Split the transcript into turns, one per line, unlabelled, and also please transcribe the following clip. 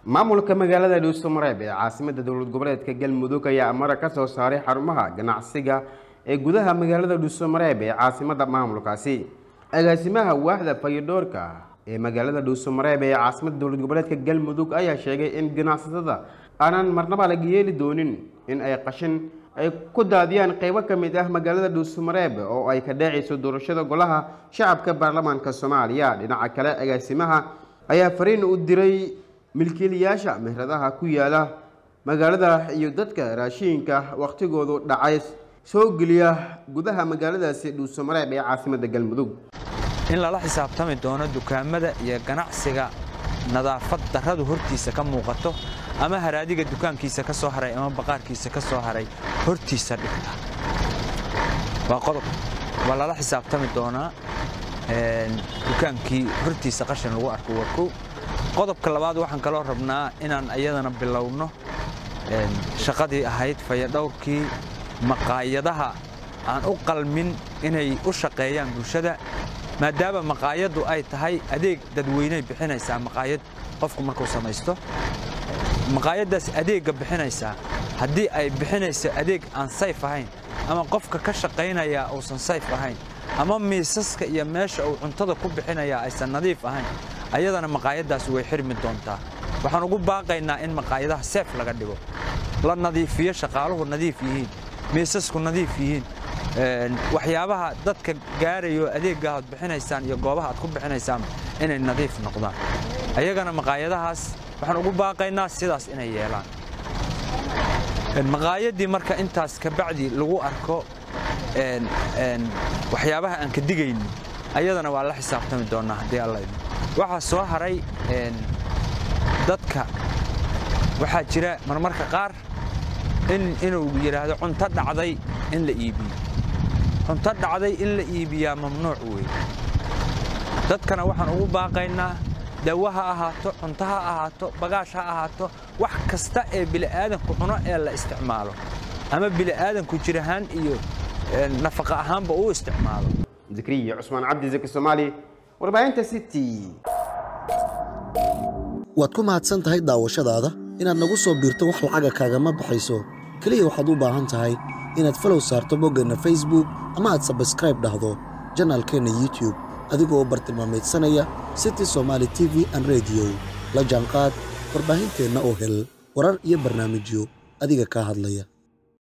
maamulka magaalada dhuusamareeb ee caasimada dowlad goboleedka galmudug ayaa amara ka soo saaray xarumaha ganacsiga ee gudaha magaalada dhuusamareeb ee caasimada maamulkaasi agaasimaha waaxda fayodhoorka ee magaalada dhuusamareeb ee caasimada dowlad goboleedka galmudug ayaa sheegay in ganacsatada aanan marnaba laga yeeli doonin in ay qashin ay ku daadiyaan qeybo ka mid ah magaalada dhuusamareeb oo ay ka dhaacayso doorashada golaha shacabka baarlamaanka soomaaliya dhinaca kale agaasimaha ayaa fariin u diray milkiilayaasha mehradaha ku yaala magaalada iyo dadka raashiinka wakhtigoodu dhacay soo geliya gudaha magaaladaasi dhuusamareeb ee caasimada galmudug
in lala xisaabtami doono dukaamada iyo ganacsiga nadaafad darradu hortiisa ka muuqato ama haraadiga dukaankiisa ka soo haray ama baqaarkiisa ka soo haray hortiisa dhigta waa qodob waa lala xisaabtami doonaa dukaankii hortiisa qashin lagu arko waa kow qodobka labaad waxaan kaloo rabnaa inaan iyadana bilowno shaqadii ahayd fayadhowrkii maqaayadaha aan u qalmin inay u shaqeeyaan bulshada maadaama maqaayaddu ay tahay adeeg dadweyney bixinaysaa maqaayad qofku markuu samaysto maqaayaddaas adeegga bixinaysaa haddii ay bixinayso adeeg aan sayf ahayn ama qofka ka shaqaynayaa uusan sayf ahayn ama miisaska iyo meesha uu cuntada ku bixinayaa aysan nadiif ahayn ayadana maqaayaddaas way xirmi doontaa waxaan ugu baaqaynaa in maqaayadaha seef laga dhigo la nadiifiyo shaqaaluhu nadiif yihiin miisasku nadiif yihiin waxyaabaha dadka gaarayo adeegga aad bixinaysaan iyo goobaha aad ku bixinaysaan inay nadiif noqdaan ayagana maqaayadahaas waxaan ugu baaqaynaa sidaas inay yeelaan maqaayaddii marka intaas kabacdi lagu arko waxyaabaha aan ka digayno ayadana waa la xisaabtami doonaa haddii alla idmo waxaa soo haray dadka waxaa jira marmarka qaar inuu yidhaahdo cunto dhacday in la iibiyo cunto dhacday in la iibiyaa mamnuuc weeye dadkana waxaan ugu baaqaynaa dawo ha ahaato cunto ha ahaato bagaash ha ahaato wax kasta ee bili'aadanku cuno ee la isticmaalo ama bili'aadanku jir ahaan iyo nafaqa ahaanba uu isticmaalo
zikriya cusmaan cabdi zaki soomaali warbaahinta city
waad ku mahadsan tahay daawashadaada inaad nagu soo biirto wax lacaga kaagama baxayso keliya waxaad u baahan tahay inaad falow saarto boggeenna facebook ama aad sabskraib dhahdo janaalkeenna youtube adigoo u bartilmaamaydsanaya city somaali t v an rediyo la jaanqaad warbaahinteenna oo hel warar iyo barnaamijyo adiga kaa hadlaya